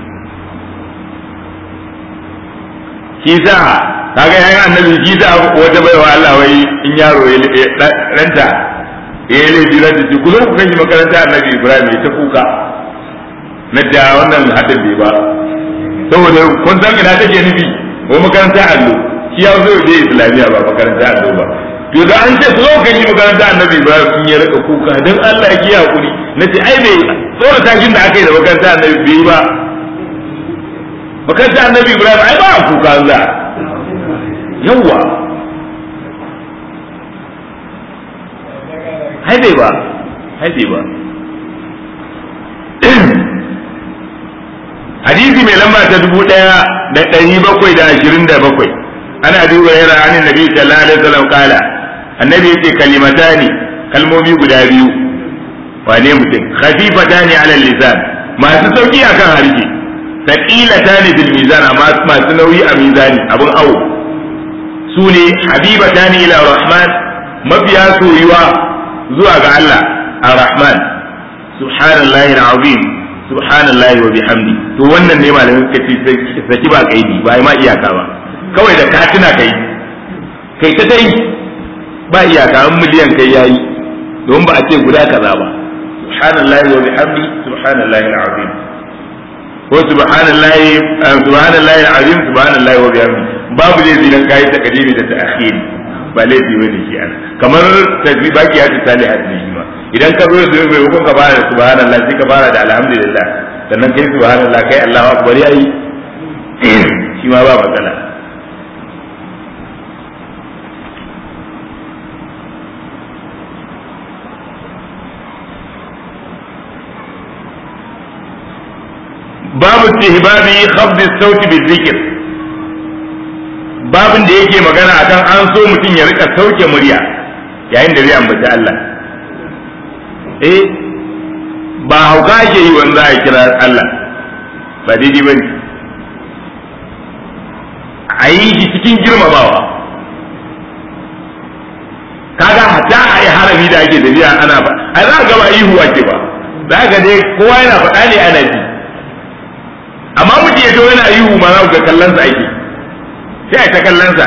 shi sa kaga yayin annabi shi sa wata baiwa Allah wai in yaro ya ranta ya yi laifi ranta ce ku zo ku kanki makaranta annabi Ibrahim ya ta kuka na da wannan hadin bai ba saboda kun san ina take nufi ko makaranta allo shi ya zo je islamiya ba makaranta allo ba to da an ce zo kanki makaranta annabi Ibrahim sun ya rika kuka dan Allah ya kiyaye hakuri nace ai bai tsora tashin da aka yi da makaranta annabi bai ba makaranta annabi Ibrahim ai ba kuka za yawwa haibe ba haibe ba hadisi mai lamba ta dubu ɗaya da ɗari bakwai da ashirin da bakwai ana duba yana anin nabi sallallahu alaihi wasallam kala annabi yace kalimatani kalmomi guda biyu wane mutum khafifatani ala lisan masu sauki akan harshe thaqilatani bil mizan amma masu nauyi a mizani abun awo su ne habibatani ila rahman mafiya soyuwa zuwa ga Allah ar-rahman subhanallahi al-azim subhanallahi wa bihamdi to wannan ne malamin suka ce saki ba kaidi ba ma iyaka ba kawai da ka tuna kai kai ta dai ba iyaka an miliyan kai yayi don ba a ce guda kaza ba subhanallahi wa bihamdi subhanallahi al-azim ko subhanallahi subhanallahi al-azim subhanallahi wa bihamdi babu laifi dan kai ta kadimi da ta akhiri ba laifi bane shi ana kamar tasbih baki ya tsali hadisi ma idan ka zo da mai hukun ka fara da subhanallah sai ka fara da alhamdulillah sannan kai subhanallah kai Allahu akbar yayi shi ma ba matsala babu istihbabi khafd as-sawt bi-dhikr babin da yake magana akan an so mutum ya rika sauke murya yayin da zai ambaci Allah eh ba hauka ke yi wanda za a kira Allah ba daidai ba ne a yi shi cikin girmamawa kaga hatta a yi harami da ake tafiya ana ba a za ga ba ihu ake ba za ga dai kowa yana faɗa ne ana ji amma mutum ya to yana ihu ma za ga kallon sa ake sai a ta kallonsa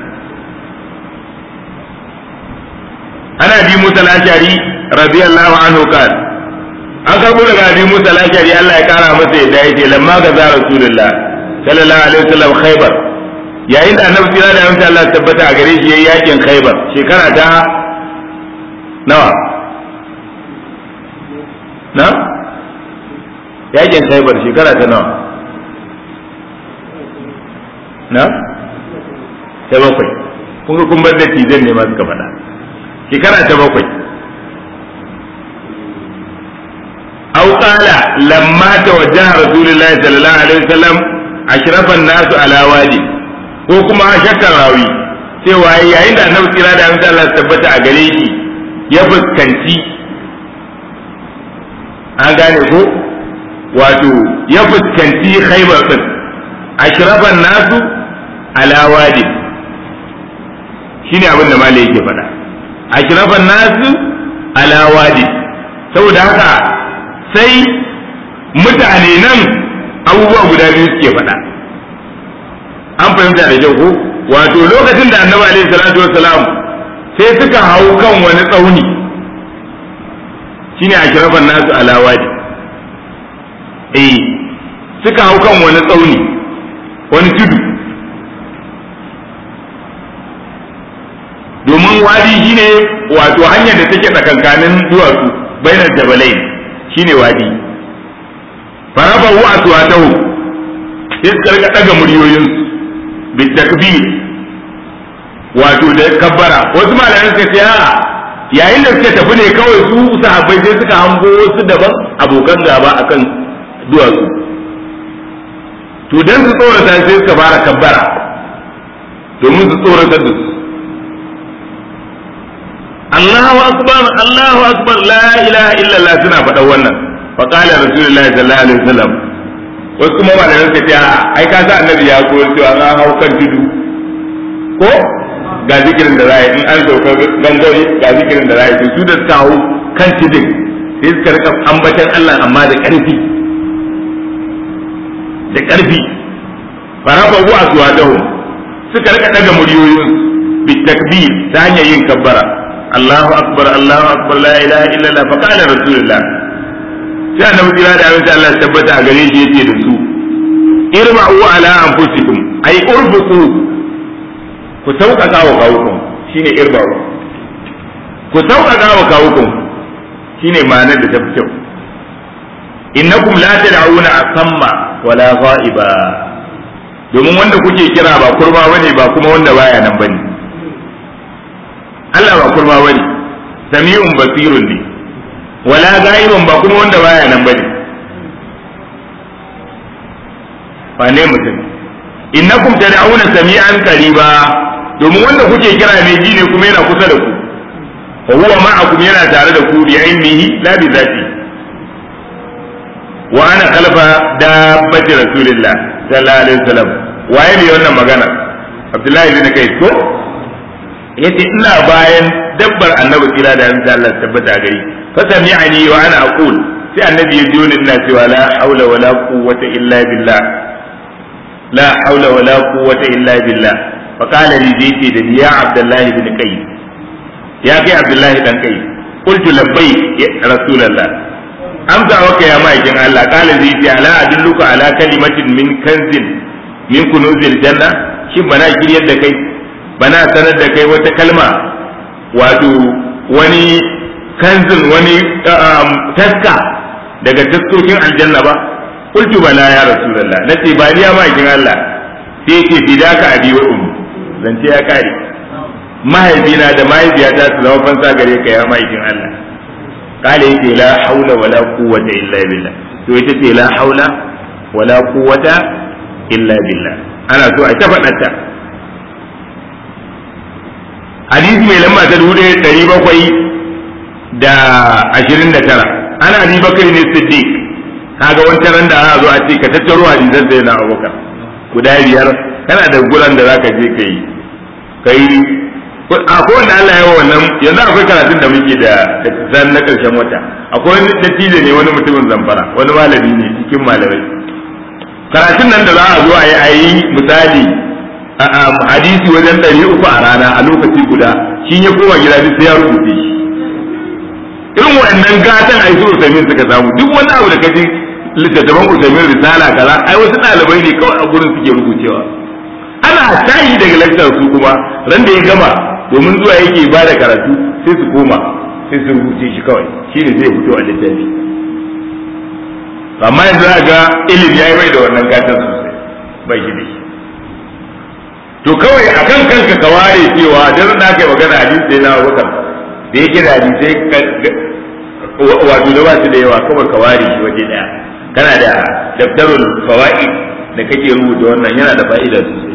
ana bi musa lashari radiyallahu anhu kan an karbo daga bi musa lashari Allah ya kara masa yadda ya ce lamma ga za rasulullah sallallahu alaihi wasallam khaybar yayin da annabi kira da yanzu Allah tabbata a gare shi yayin yakin khaybar shekara ta nawa na yakin khaybar shekara ta nawa na ta bakwai kun ga kun bar da tizan ne ma suka faɗa shekara ta bakwai aw qala lamma tawajjaha rasulullahi sallallahu alaihi wasallam ashrafan nasu ala wadi ko kuma shakkan rawi cewa yayin da annabi kira da annabi Allah tabbata a gare shi ya fuskanci an gane ko wato ya fuskanci khaybar din ashrafan nasu ala wadi shine abin da malai yake faɗa ashrafan nasu ala wadi saboda haka sai mutane nan abubuwa guda biyu suke faɗa an fahimta da kyau ko wato lokacin da annabi alaihi salatu wassalam sai suka hau kan wani tsauni shine ashrafan nasu ala wadi eh suka hau kan wani tsauni wani tudu domin wadi shine wato hanyar da take tsakankanin duwatsu bainar jabalain shine wadi farafa wa aswatahu sai suka rika daga muryoyin bi takbir wato da kabbara wasu malaman suka ce a'a yayin da suka tafi ne kawai su sahabbai sai suka hango wasu daban abokan gaba akan duwatsu to dan su tsorata sai suka fara kabbara domin su tsoratar da su Allahu akbar Allahu akbar la ilaha illallah suna faɗan wannan fa qala rasulullahi sallallahu alaihi wasallam wasu kuma ba da suka ce ai ka sa annabi ya koyar cewa an hau kan tudu ko ga zikirin da za in an sauka gangare ga zikirin da za yi su da suka hau kan tudun sai suka rika ambatan Allah amma da ƙarfi da ƙarfi farafa wa aswatahum suka rika daga muryoyin bi takbir ta hanyar yin kabbara Allahu akbar Allahu akbar la ilaha illallah fa qala rasulullah sai annabi kira da abin Allah tabbata a gare shi yace da su irma'u ala anfusikum ay urfuqu ku sauƙaƙa wa kawukun shine irba'u ku sauƙaƙa wa kawukun shine ma'anar da ta fi kyau innakum la tad'una asamma wala ghaiba domin wanda kuke kira ba kurma bane ba kuma wanda baya nan bane Allah ba kurma bane sami'un basirun ne wala ghaibun ba kuma wanda baya nan bane ba ne mutum innakum tad'una sami'an qariba domin wanda kuke kira mai ji ne kuma yana kusa da ku wa huwa ma'akum yana tare da ku bi ilmihi la bi zati wa ana khalfa dabbati rasulillah sallallahu alaihi wasallam waye ne wannan magana abdullahi bin kai ko yace ina bayan dabbar annabi kira da insha Allah tabbata gari fa sami'ani wa ana aqul sai annabi ya ji ni ina cewa la haula wala quwwata illa billah la haula wala quwwata illa billah fa qala li zaiti da ya abdullahi bin kai ya kai abdullahi dan kai qultu labbaik ya rasulullah amsa waka ya ma'aikin Allah qala zaiti ala adulluka ala kalimatin min kanzin min kunuzil janna shin bana kiryar da kai bana sanar da kai wata kalma wato wani kanzin wani taska daga taskokin aljanna ba qultu bala ya rasulullah nace ba ni ya ma'aikin Allah sai yake fidaka abi wa ummi zance ya kare mahaifina da mahaifiyata su zama fansa gare ka ya ma'aikin Allah kale yake la haula wala quwwata illa billah to ita ce la haula wala quwwata illa billah ana so a ta faɗarta hadisi mai lamba ta dubu ɗaya ɗari bakwai da ashirin da tara ana abi bakar ne siddiq kaga wancan ran da ana zo a ce ka tattaro hadisan sai na abubakar guda biyar kana da guran da zaka je kai kai a ko wanda Allah ya wannan yanzu akwai karatun da muke da zan na karshen wata akwai wani dattijo ne wani mutumin zamfara wani malami ne cikin malamai karatun nan da za a zo a yi a yi misali hadisi wajen ɗari uku a rana a lokaci guda shi ya koma gida duk sai ya rubuce shi irin waɗannan gatan a yi su usaimin suka samu duk wani abu da kaji littattafan usaimin risala kaza ai wasu ɗalibai ne kawai a gurin suke rubucewa ana tashi daga lakcar su kuma ran da ya gama domin zuwa yake ba da karatu sai su koma sai su rubuce shi kawai shi ne zai fito a littafi amma yanzu za ga ilimi ya yi bai da wannan gatan sosai bai shi da shi to kawai akan kanka ka ware cewa dan da kai magana hadisi sai na Abubakar da yake da hadisai wato da ba su da yawa kawai ka ware shi waje daya kana da daftarul fawaid da kake rubuta wannan yana da fa'ida sosai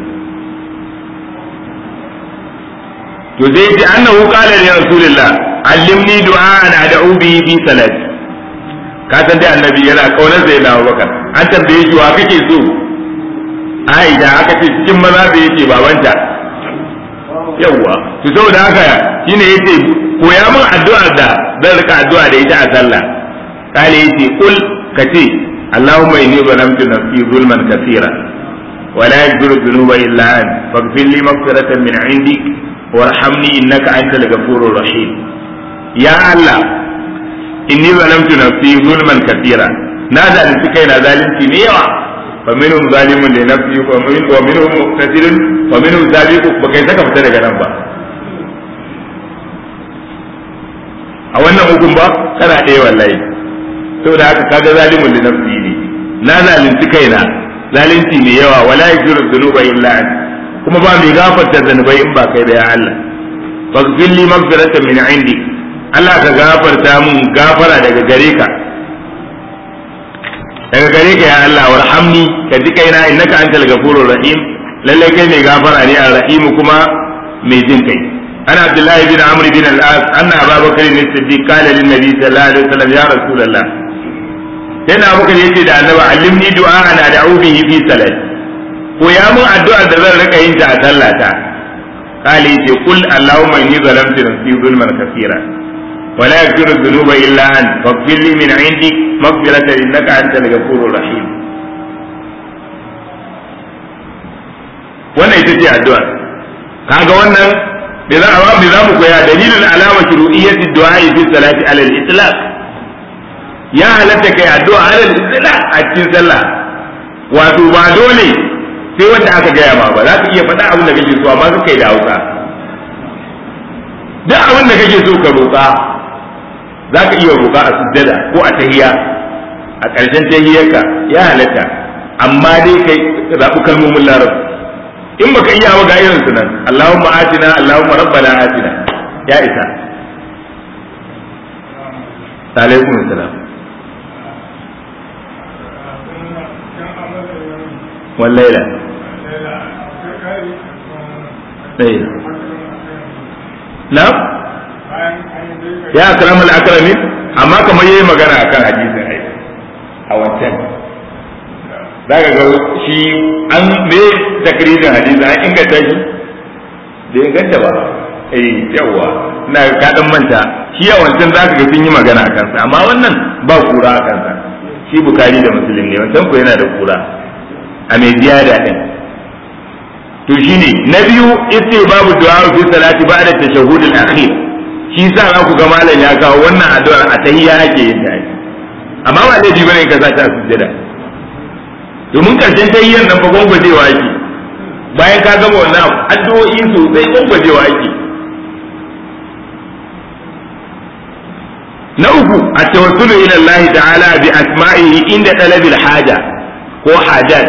to zai ji annahu qala li rasulillah allimni du'an ad'u bihi fi salati ka san dai annabi yana kaunar sai na Abubakar an tambaye shi wa kake so ai da aka ce cikin maza da yake babanta yawwa to saboda haka shine yace koya min addu'ar da zan rika addu'a da ita a sallah kale yace kul kace اللهم إني ظلمت نفسي ظلما كثيرا ولا يغفر الذنوب إلا أنت فاغفر لي مغفرة من عندك وارحمني إنك أنت الغفور الرحيم يا الله إني ظلمت نفسي ظلما كثيرا نادى لسكينا ظالمتي نيوا فمنهم ظالم لنفسه ومن ومنهم مقتصد ومنهم سابق بكي سكا fita daga nan ba a wannan hukun ba kana ɗaya wallahi saboda haka kaga zalimun li nafsi ne na zalunci kaina zalunci mai yawa wala yaghfiru dhunuba illa anta kuma ba mai gafarta zanubai in ba kai da ya Allah faghfir li maghfiratan min indi Allah ka gafarta mun gafara daga gare ka daga gare ka ya Allah warhamni ka ji kaina innaka antal ghafurur rahim lalle kai mai gafara ne ar-rahim kuma mai jin kai ana abdullahi bin amr bin al-as anna abubakar ne siddiq qala lin nabi sallallahu alaihi wasallam ya rasulullah sai na abubakar yace da annabi allimni du'a ana da'u bihi fi salat ko ya mun addu'ar da zan rika yin ta a sallata qala yace qul allahumma inni zalamtu nafsi zulman kaseera ولا يغفر الذنوب الا انت فاغفر لي من عندك مغفرة انك انت الغفور الرحيم wannan ita ce addu'a kaga wannan da za a da za mu koya dalilin alama shuru'iyyati du'a fi salati ala al-itlaq ya halatta kai addu'a ala al-itlaq a cikin sallah wato ba dole sai wanda aka gaya ma ba za ka iya faɗa abin da kake so amma ka kai da Hausa duk abin da kake so ka roƙa za ka iya roƙa a sujjada ko a tahiya a ƙarshen tahiyarka ya halatta amma dai kai zaɓi kalmomin larabci in baka iya ba ga irin su nan Allahumma atina Allahumma rabbana atina ya isa alaikum salam wallaila ɗaya na ya akramu al-akramin amma kamar yayi magana akan hadisin ai a wancan zaka ga shi an me takririn hadisi an inganta shi da inganta ba eh yawa ina ka dan manta shi a wancan zaka ga sun yi magana akan sa amma wannan ba kura akan sa shi bukari da muslim ne wancan ko yana da kura a mai ziyada din to shine na biyu ita babu du'a fi salati ba'da tashahhud al-akhir shi sa za ku ga malam ya kawo wannan addu'ar a tahiyya ake yin ta amma ba laifi bane ka sa ta sujjada domin karshen tahiyyar nan fa gwangwajewa ake bayan ka gama wannan addu'o'i sosai gwangwajewa ake na uku a tawassulu ila Allah ta'ala bi asma'ihi inda talabil haja ko hajat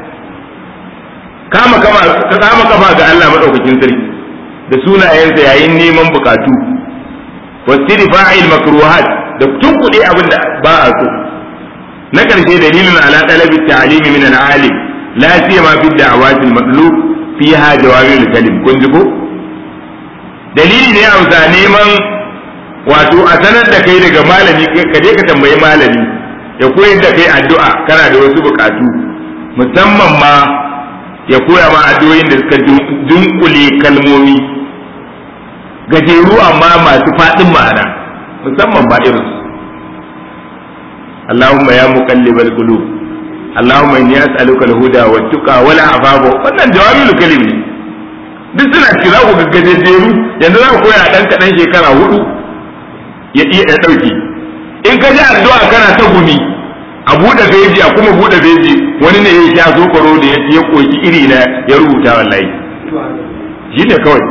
kama kama kama kafa ga Allah madaukakin sarki da sunayensa yayin neman bukatu wasiri fa'il makruhat da tunkuɗe abin da ba a so na ƙarshe dalilin ala talabi ta'limi min al-alim la siyama fi da'awati al-matlub fiha jawabi al-kalim kun ji ko dalili ne a neman wato a sanar da kai daga malami ka je ka tambayi malami ya koyar da kai addu'a kana da wasu bukatu musamman ma ya koya ma addu'o'in da suka dunkule kalmomi gajeru amma masu faɗin ma'ana musamman ma irin su Allahumma ya muqallibal qulub Allahumma inni as'aluka al-huda wa tuqa wal afafa wannan jawabul kalim ne duk suna ci za ku gaggaje jeru yanzu za ku koya dan kadan shekara hudu ya iya ya dauki in ka ji addu'a kana ta gumi a buɗe feji a kuma buɗe feji wani ne ya sha zokoro da ya koki iri na ya rubuta wallahi shi ne kawai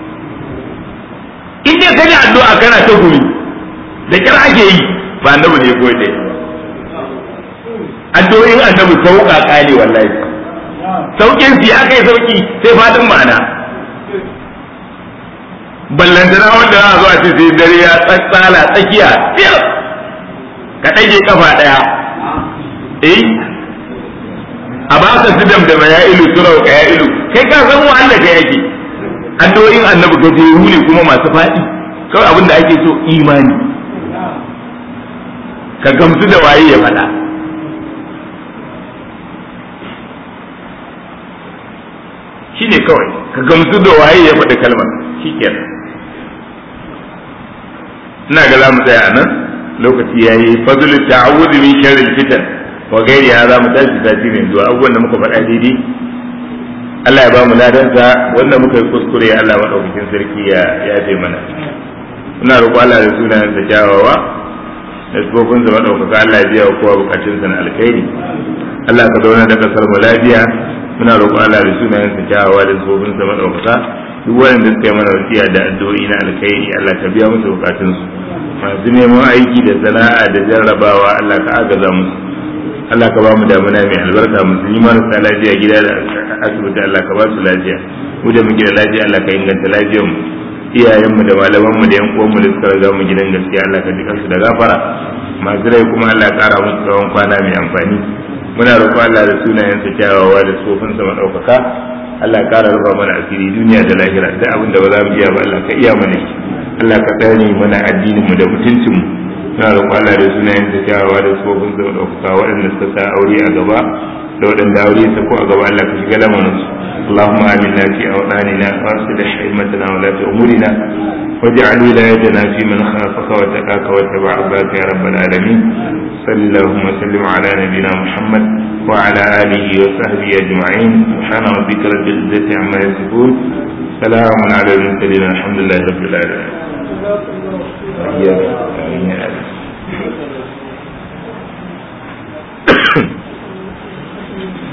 in dai kaji addu'a kana ta gumi da kira ake yi ba annabi ne koyi dai addu'o'in annabi sauƙaƙa ne wallahi sauƙin su ya kai sauƙi sai fadin ma'ana ballantana wanda za a zo a ce sai dare ya tsala tsakiya fiyar ka ɗage kafa ɗaya eh a ba ka sidam da ya ilu surau ka ya ilu kai ka san wanda ka yake addu'o'in annabi gajeru ne kuma masu faɗi kawai abin da ake so imani ka gamsu da waye ya faɗa shi ne kawai ka gamsu da waye ya faɗi kalmar shi kenan ina ga za mu tsaya a nan lokaci ya yi fadlu ta'awudu min sharril fitan wa gairi ya za mu tashi sati mai zuwa abubuwan da muka faɗa daidai Allah ya ba mu ladansa wanda muka yi kuskure Allah maɗaukakin sarki ya yafe mana muna roƙo Allah da sunayen sa kyawawa da sifofin sa maɗaukaka Allah ya biya wa kowa bukatun sa na alkhairi Allah ka zauna da kasar mu lafiya muna roƙo Allah da sunayen sa kyawawa da sifofin sa maɗaukaka duk wanda suka yi mana wasiya da addu'o'i na alkhairi Allah ka biya musu bukatun su masu neman aiki da sana'a da jarrabawa Allah ka agaza musu Allah ka ba mu damuna mai albarka musulmi marasa lafiya gida da asibiti Allah ka ba su lafiya mu da muke da lafiya Allah ka inganta lafiyar mu iyayenmu da malamanmu da yan uwanmu da suka riga mu gidan gaskiya Allah ka jika su da gafara masu rai kuma Allah ya kara musu tsawon kwana mai amfani muna roƙo Allah da sunayensa kyawawa da tsofinsa maɗaukaka Allah ya kara rufa mana asiri duniya da lahira duk abin da ba za mu iya ba Allah ka iya mana shi Allah ka tsare mana addinin mu da mutuncin mu muna roƙo Allah da sunayensa kyawawa da tsofinsa maɗaukaka waɗanda suka sa aure a gaba da waɗanda aure ya sako a gaba Allah ka shiga lamarin su اللهم آمنا في أوطاننا وأصلح أئمتنا ولاة أمورنا واجعل ولايتنا في من خافك وتقاك واتبع ربك يا رب العالمين صل اللهم وسلم على نبينا محمد وعلى آله وصحبه أجمعين سبحان ربك رب العزة عما يصفون سلام على المرسلين الحمد لله رب العالمين.